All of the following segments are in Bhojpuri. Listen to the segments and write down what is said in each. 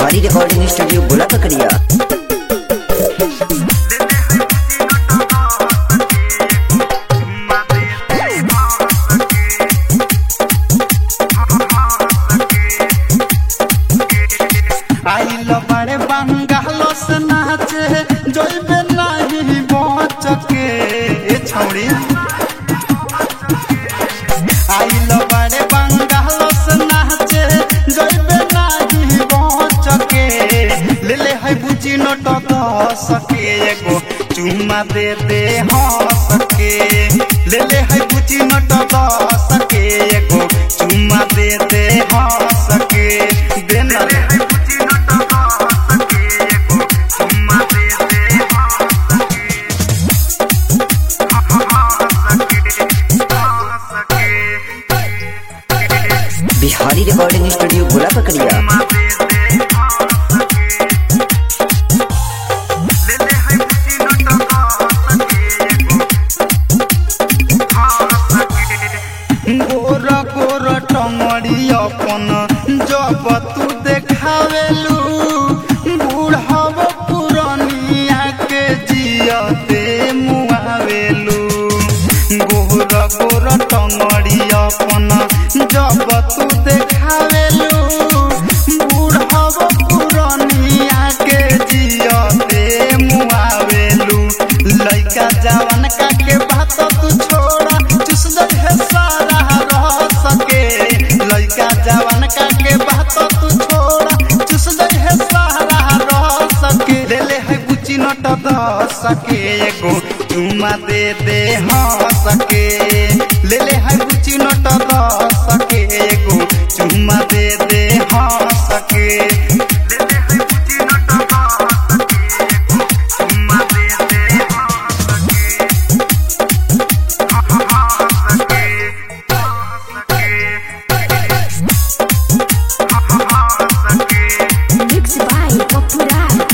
बिहारी रिकॉर्डिंग स्टूडियो गोला पकड़िया आइल बड़े बंगाल से नाचे जइबे नहीं बच के ए छौड़ी आइल बड़े बंगाल से नाचे जइबे नहीं बच के ले ले है बुची नट दस के एगो चुम्मा दे दे हंस के ले ले है बुची नट दस के एगो चुम्मा दे दे हंस के दे ना रे। बिहारी रिकॉर्डिंग स्टूडियो गोला पकड़िया गोर गोर टंगड़ी अपन जब तू देखावेलू बूढ़व पुरनिया के जियते मुआवेलू गोर गोर टंगड़ी अपन जब तू देखावेलू बूढ़व पुरनिया के जियते मुआवेलू लइका जवान का के बात तू छोड़ा चुस दे है सारा रह सके लइका जवान का के बात तू छोड़ा चुस दे है सारा रह सके ले ले है गुची नट द सके एगो चुमा दे दे हाँ सके ले ले है गुची नट द सके एगो चुमा दे दे हाँ सके ले ले है गुची नट द सके एगो चुमा दे दे हाँ सके Mixed by Popuraj.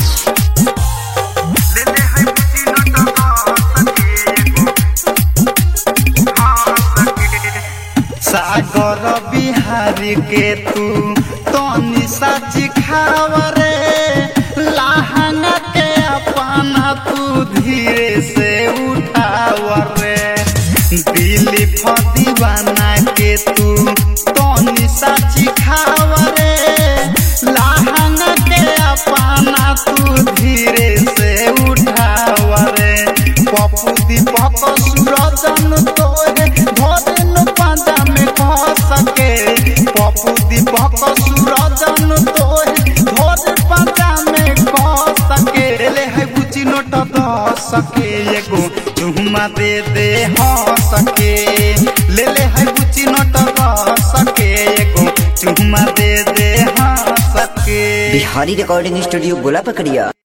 सागर बिहारी के तू तनी साची खावरे लहंगा के अपना तू धीरे से उठावरे दिली दीवाना के तू तनी साची खावरे लहंगा के अपना तू धीरे से उठावरे पप्पू दीपक सूरजन तोरे भोजन पांजा में कह सके पप्पू दीपक सूरजन तोरे भोजन पांजा में कह सके ले है बुची नोट द सके एगो चुम्मा दे दे हाँ सके ले ले है बुची नोट द सके एगो चुम्मा दे दे हाँ सके बिहारी रिकॉर्डिंग स्टूडियो गोला पकड़िया